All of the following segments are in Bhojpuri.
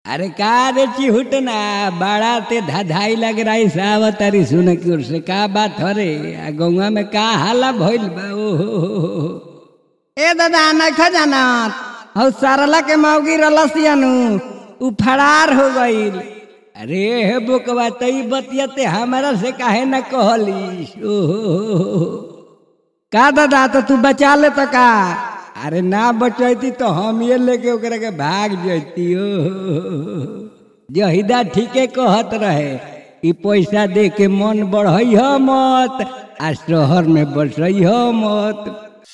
अरे का रे चिहुट ना बड़ा ते धाधाई लग रही सावत अरी सुन की ओर से का बात हो रे आ गौवा में का हाला भइल बा ओ हो हो हो हो। ए दादा नखा जानत हौ सरला के मौगी रलसियनु उ फरार हो गईल अरे हे बुकवा तई बतियते हमारा से काहे न कहली ओ हो हो हो हो। का दादा तो तू बचा ले तो का अरे ना बचैती तो हम ये लेके ओकरा के भाग जैती ओ जहिदा ठीके कहत रहे ई पैसा दे के मन बढ़ई ह मत आ शहर में बसई ह मत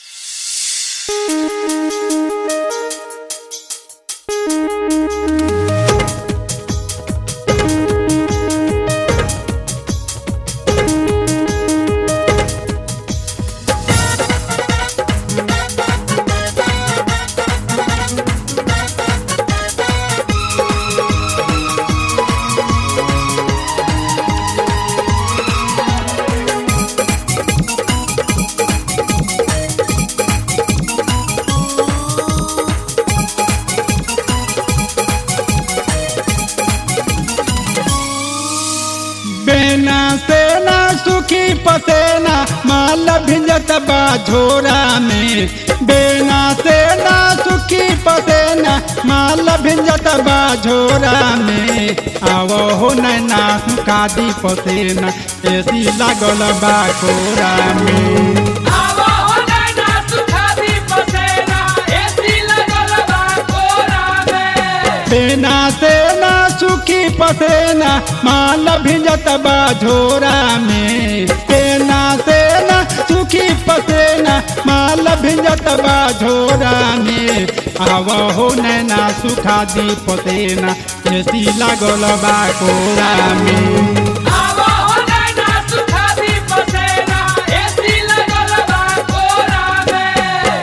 बेना सेना सुखी पसेना माल भिंजत बा झोरा में बेना सेना सुखी पसेना माल भिंजत बा झोरा में आवो हो नैना कादी पसेना एसी लागल बा कोरा में आवा हो नैना सुखादी पसेना एसी लगल बा कोरा में बेना सेना सुखी पसेना माल भिंजत बा झोरा में बेना सेना सुखी पसेना माल भिंजत बा झोरा में आव हो नैना सुखा दी पसेना एसी लागल बा कोरा में आवा हो नैना सुखादी पसेना एसी लगल बा कोरा में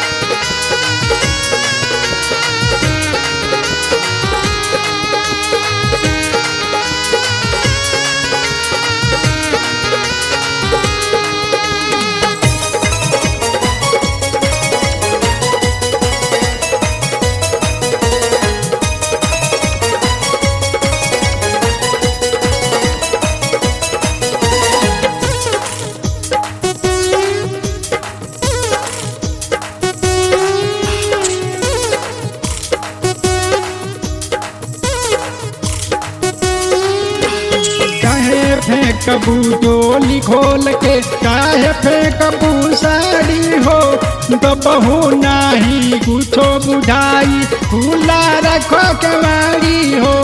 काहे फेंकबू डोली खोल के काहे फेंकबू साड़ी हो दबहू नाही कुछो बुझाई खुला रखो केवाड़ी हो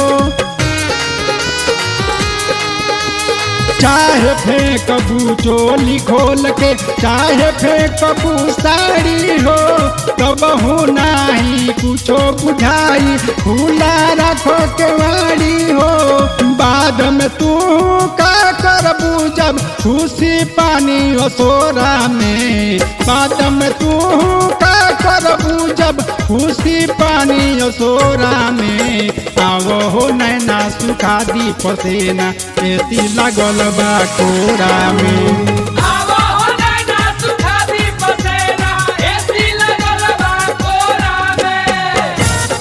चाहे फेंकबू चोली खोल के चाहे फेंकबू साड़ी हो कबहू नाही कुछो बुझाई खुला रखो केवाड़ी हो बाद में तू का करबू जब खुशी पानी असोरा में बाद में तू का करबू जब खुशी पानी असोरा में आवो हो नैना सुखा दी पसेना एसी लागल बा कोरा में आवा हो नैना सुखादी पसेना एसी लगल बा कोरा में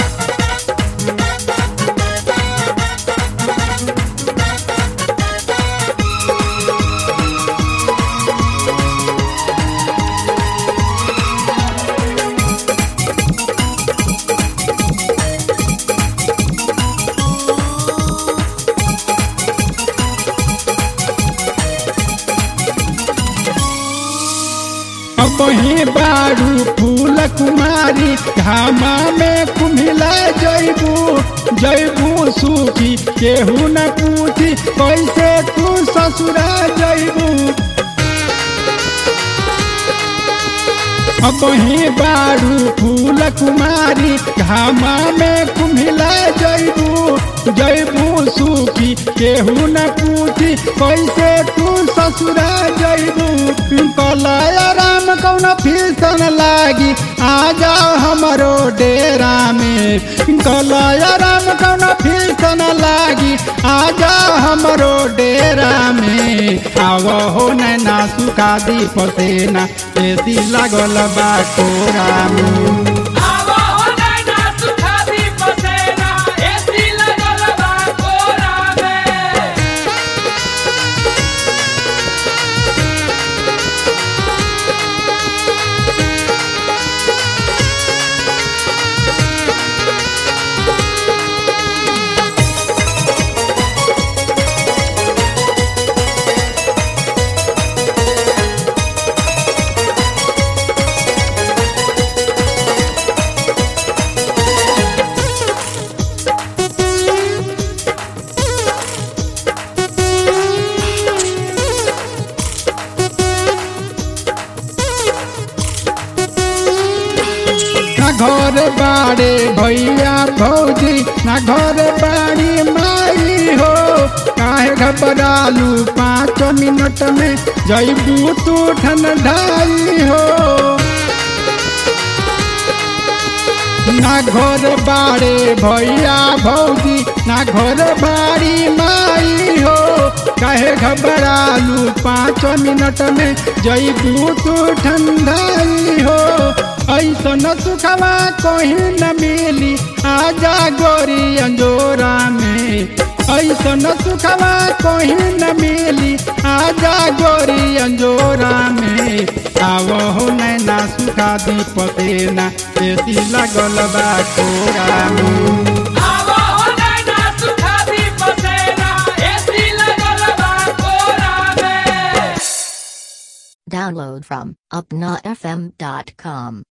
अब ही बारू फूल कुमारी घामा में कुम्हिला जैबू जैबू सूखी केहू न पूछी कैसे तू ससुरा जैबू अब ही बारू फूल कुमारी घामा में कुम्हिला जैबू जैबू सूखी केहू न पूछी कैसे तू ससुरा जैबू कलय राम कौन फीसन लागी आ जाओ हमरो डेरा में कलय राम कौन फीसन लागी आ जाओ हमरो डेरा में आव हो नैना सुखा दी पसेना एसी लागल बा कोरा में आवा हो नैना सुखादी पसेना एसी घर बाड़े भैया भौजी ना घर बाड़ी माई हो काहे घबरालू पाँच मिनट में जैबू तू ठंडाई हो ना घर बाड़े भैया भौजी ना घर बाड़ी माई हो काहे घबरालू पाँच मिनट में जैबू तू ठंडाई हो ऐसन सुखवा कहीं न मिली आजा गोरी अंजोरा में ऐसन सुखवा कहीं न मिली आजा गोरी अंजोरा में आवो हो नैना सुखा दीपके ना एसी लगल बा कोरा में आवा हो नैना सुखा दी पसेना एसी लगल बा कोरा में Download from upnafm.com.